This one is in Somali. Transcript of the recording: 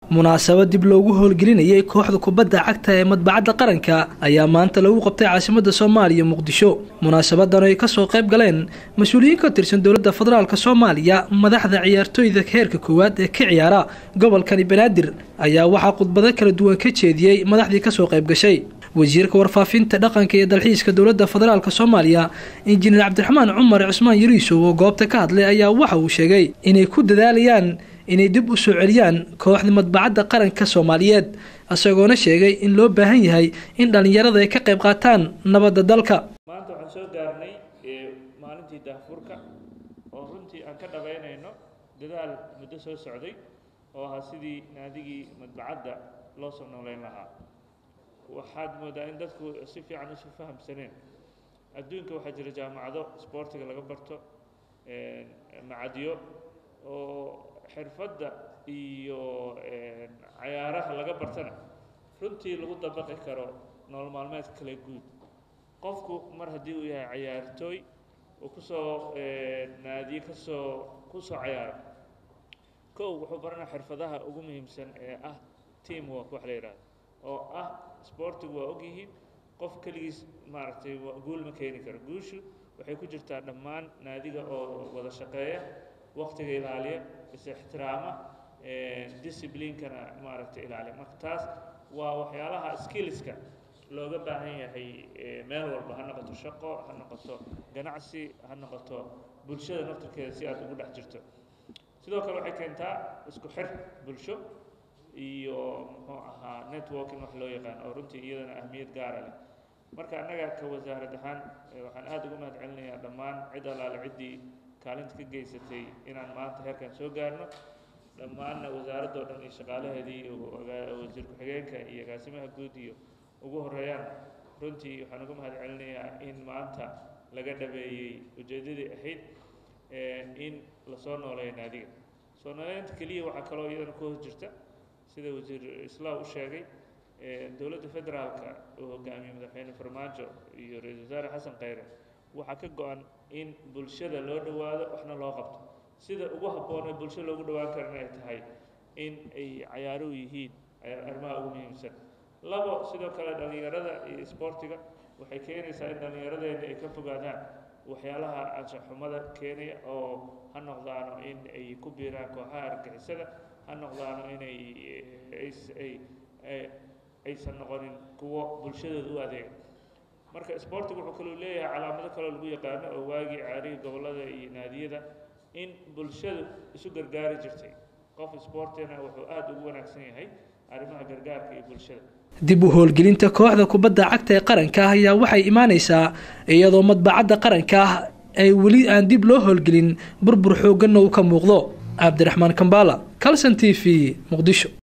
munaasabad dib loogu howlgelinayay kooxda kubadda cagta ee madbacadda qaranka ayaa maanta lagu qabtay caasimada soomaaliya muqdisho munaasabadan ay kasoo qayb galeen mas-uuliyiin ka tirsan dowladda federaalk soomaaliya madaxda ciyaartooyda heerka koowaad ee ka ciyaara gobolkani banaadir ayaa waxaa khudbado kala duwan ka jeediyey madaxdii kasoo qayb gashay wasiirka warfaafinta dhaqanka iyo dalxiiska dowladda federaalk soomaaliya injineer cabdiraxmaan cumar cusmaan yariisow oo goobta ka hadlay ayaa waxa uu sheegay inay ku dadaalayaan inay dib u soo celiyaan kooxda madbacadda qaranka soomaaliyeed isagoona sheegay in loo baahan yahay in dhallinyarada ay ka qayb qaataan nabadda dalka maanta waxaan soo gaarnay maalintii daahfurka oo runtii aan ka dhabaynayno dadaal muddo soo socday oo ahaa sidii naadigii madbacadda loo soo nooleyn lahaa waxaad moodaa in dadku si fiican isu fahamsaneen adduunka waxaa jira jaamacado sboortiga laga barto macadyo oo xirfadda iyo cayaaraha laga bartana runtii lagu dabaqi karo nolol maalmeedka kale guud qofku mar haddii uu yahay cayaartooy uu kusoo naadiye kasoo kusoo cayaaro kow wuxuu baranaa xirfadaha ugu muhiimsan ee ah team work wax la yidhahdo oo ah sboortigu waa ogyihiin qof keligiis maaragtay guul ma keeni karo guushu waxay ku jirtaa dhammaan naadiga oo wada shaqeeya waktiga ilaaliya is ixtiraama disciblinkana maaragtay ilaaliya marka taas waa waxyaalaha skillska looga baahan yahay meel walba ha noqoto shaqo ha noqoto ganacsi ha noqoto bulshada naftarkeeda si aad ugu dhex jirto sidoo kale waxay keentaa isku xir bulsho iyo muxuu ahaa networking wax loo yaqaan oo runtii iyadana ahmiyad gaara leh marka annaga ka wasaarad ahaan waxaan aada ugu mahad celinayaa dhammaan cid allaale ciddii kaalinta ka geysatay inaan maanta heerkan soo gaarno dhammaanna wasaaradda o dhan iyo shaqaalaheedii wasiir ku-xigeenka iyo agaasimaha guud iyo ugu horeeyaan runtii waxaan uga mahad celinayaa in maanta laga dhabeeyey ujeeddadii ahayd in lasoo nooleeyo naadiga soo nooleynta keliya waxaa kaloo iyadana ku hos jirta sida wasiir islaam u sheegay dowladda federaalka uu hogaamiyey madaxweyne farmaajo iyo ra-iisul wasaare xasan khayre waxaa ka go-an in bulshada loo dhowaado waxna loo qabto sida ugu habboon ee bulsho loogu dhowaan karana ay tahay in ay cayaaruhu yihiin arrimaha ugu muhiimsan labo sidoo kale dhallinyarada iyo isboortiga waxay keenaysaa in dhallinyaradeena ay ka fogaadaan waxyaalaha anshaxumada keenaya oo ha noqdaano in ay ku biiraan kooxaha argixisada ha noqdaano inay aysan noqonin kuwo bulshadooda u adeega marka sboortiga wuxuu kaloo leeyahay calaamado kaloo lagu yaqaano oo waagii caarihii gobollada iyo naadiyada in bulshadu isu gargaari jirtay qof sboortina wuxuu aada ugu wanaagsan yahay arrimaha gargaarka iyo bulshada dib u howlgelinta kooxda kubadda cagta ee qaranka ah ayaa waxay imaaneysaa iyadoo madbacadda qaranka ah ay weli aan dib loo howlgelin burbur xooganna uu ka muuqdo cabdiraxmaan kambaala calson t v muqdisho